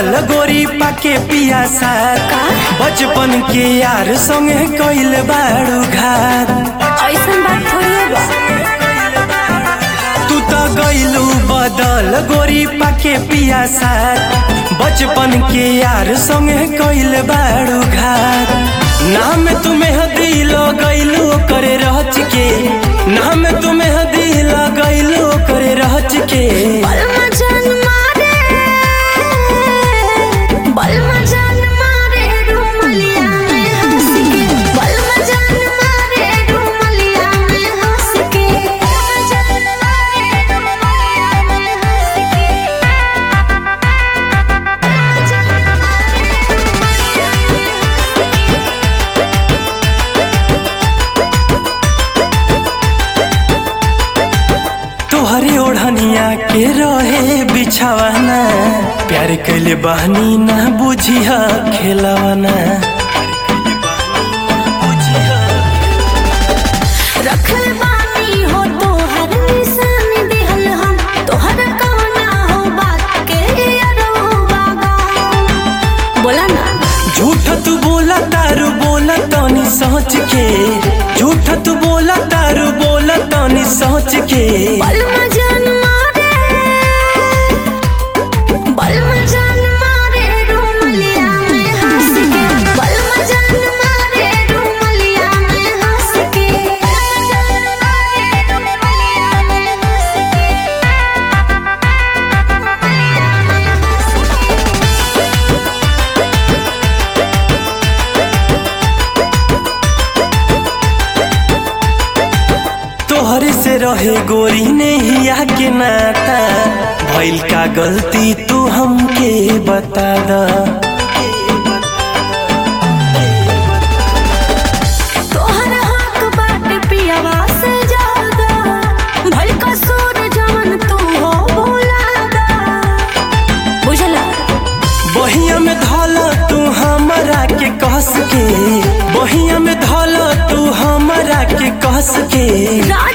बदल गोरी पाके पियासा बचपन के यार संगे कइल बाड़ू घात ऐसन बात थोड़ी बा तू तो गइलू बदल गोरी पाके पियासा बचपन के यार संगे कइल बाड़ू घात नाम तुम्हें दिलो गइलू करे रहच के नाम तुम्हें दिलो गइलू करे रहच के बलमा जान मारे बलमा जान मारे रुमलिया में हंस के बलमा जान मारे रुमलिया में हंस के बलमा जान मारे रुमलिया में हंस के बलमा जान मारे रुमलिया में हंस के तोहरे ओढ़निया के रहे बिछावाना प्यार कैले बहनी ना बुझिह खेलवाना रखल बानी हो तोहर निशान दिहल हम तोहर कवना हो बात के अरवा बोला ना झूठ तू बोला तारू बोला तनी सोच के झूठ तू बोला तारू बोला तनी सोच के बलमा जान मारे बलमा जान मारे रुमलिया में हंस के बलमा जान मारे रुमलिया में हंस के बलमा जान मारे रुमलिया में हंस के तोहरे से रहे गोरी ने हिया के नाता भइल का गलती तू हमके बता दा तोहर हक बाटे पियावा से ज्यादा भल कसूर जवन तू हो भुला दा बुझला बहिया में धला तू हमरा के कस के बहिया में धला तू हमरा के कस के राज